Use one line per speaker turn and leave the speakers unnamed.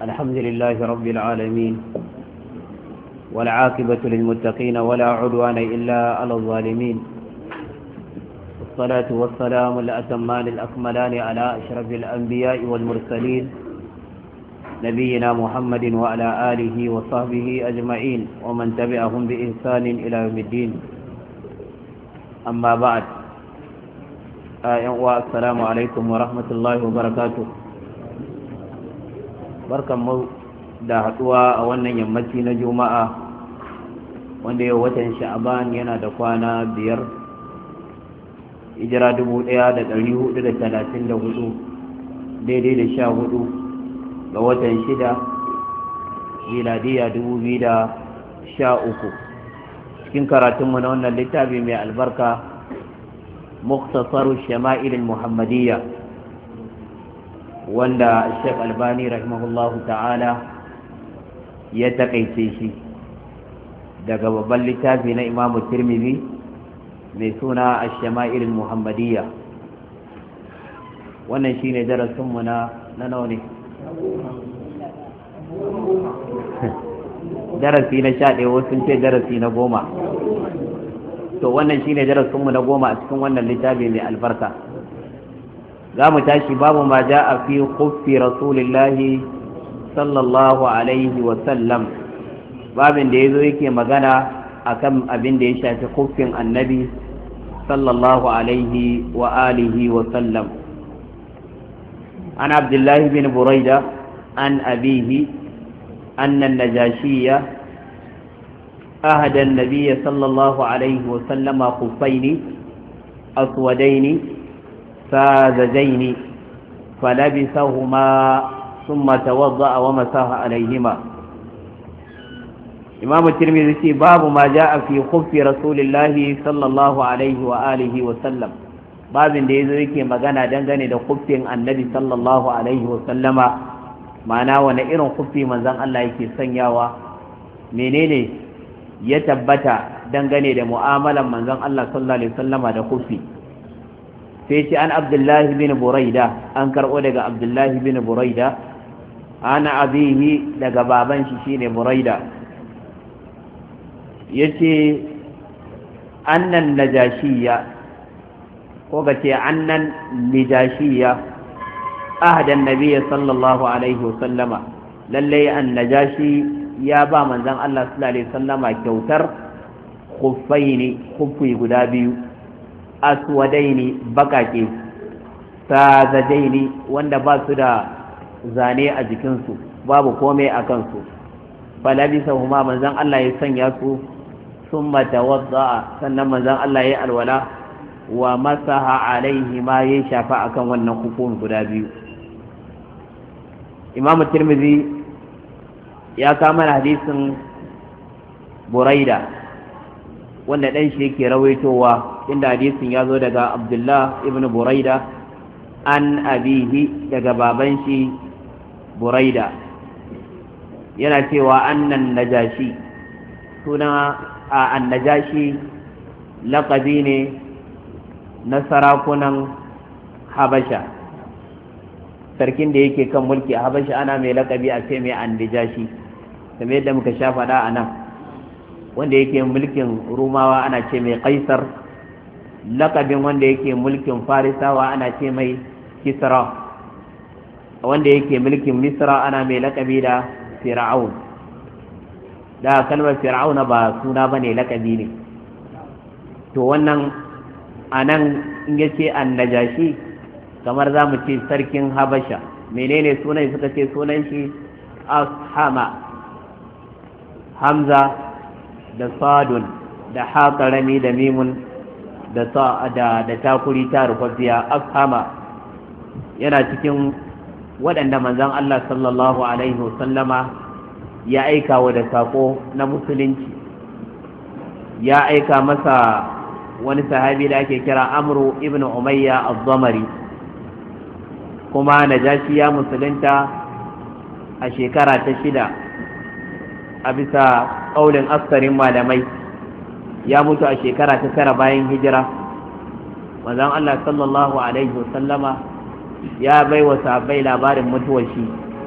الحمد لله رب العالمين والعاقبة للمتقين ولا عدوان إلا على الظالمين والصلاة والسلام الأتمان الأكملان على أشرف الأنبياء والمرسلين نبينا محمد وعلى آله وصحبه أجمعين ومن تبعهم بإحسان إلى يوم الدين أما بعد السلام عليكم ورحمة الله وبركاته barkan mu da haduwa a wannan yammaci na juma'a wanda yau watan sha'aban yana da kwana biyar ijira dubu daya da dari hudu da talatin da hudu daidai da sha hudu ga watan shida miladiya dubu biyu da sha uku cikin karatunmu na wannan littafi mai albarka muktasaru shama'ilin muhammadiyya wanda Sheikh Albani rahimahullahu ta'ala ya takaice shi daga babban littafi na Imam Tirmidhi mai suna Ash-Shama'il Muhammadiyya wannan shine darasin mu na na nawa ne darasi na sha ɗaya wasu ce darasi na goma to wannan shine darasin mu na goma a cikin wannan littafi mai albarka za mu tashi babu ma ja a fi kuffi rasulillahi sallallahu alaihi wasallam babin da ya zo yake magana akan abin da ya shafi kuffin annabi sallallahu alaihi wa alihi wasallam an abdullahi bin buraida an abihi أن النجاشية أهدى النبي صلى الله عليه وسلم خفين أسودين ساذجين فلبسهما ثم توضأ ومساه عليهما إمام الترمذي باب ما جاء في خف رسول الله صلى الله عليه وآله وسلم babin da ya zo yake magana dangane da kuffin annabi sallallahu alaihi wasallama ma'ana wani irin kuffi manzan Allah yake sanyawa menene ya tabbata dangane da mu'amalan manzan Allah sallallahu alaihi wasallama da kuffi sai ce an abdullahi bin buraida an karɓo daga abdullahi bin buraida ana abihi daga baban shi shine buraida ya ce annan najashiya ko ga ce annan najashiya ahadan nabiya sallallahu alaihi wasallama lallai an najashi ya ba manzan Allah sallallahu alaihi wasallama kyautar khuffaini khuffi guda biyu aswadaini bakake sazajaini wanda ba su da zane a jikinsu babu komai a kansu falabisa huma manzan Allah ya sanya su sun matawadda sannan manzan Allah ya alwala wa masaha alaihi ma ya shafa akan wannan hukun guda biyu imam tirmidhi ya kama hadisin buraida wanda ɗan shi yake rawaitowa inda hadisin ya zo daga abdullah ibn buraida an abihi daga baban shi buraida yana cewa annan najashi suna a annajashi laƙabi ne na sarakunan habasha sarkin da yake kan mulki a habasha ana mai laƙabi a ce mai annajashi kamar yadda muka sha faɗa a nan wanda yake mulkin rumawa ana ce mai kaisar lakabin wanda yake mulkin farisawa ana ce mai kisra wanda yake mulkin misra ana mai lakabi da fir'aun da kalmar fir'auna ba suna ba ne lakabi ne to wannan a nan in ya ce annajashi kamar za mu ce sarkin habasha menene sunan suka ce sunan shi ashama hamza da sadun da haƙarami da mimun da da takuri ta rufaffiya afhama yana cikin waɗanda manzon Allah sallallahu alaihi wasallama ya aika wa da saƙo na musulunci ya aika masa wani sahabi da ake kira amru ibn umayya az-zamari kuma najashi ya musulunta a shekara ta shida a bisa ƙaulin askarin malamai ya mutu a shekara ta tara bayan hijira manzon Allah sallallahu alaihi wasallama ya bai wa sahabbai labarin mutuwar shi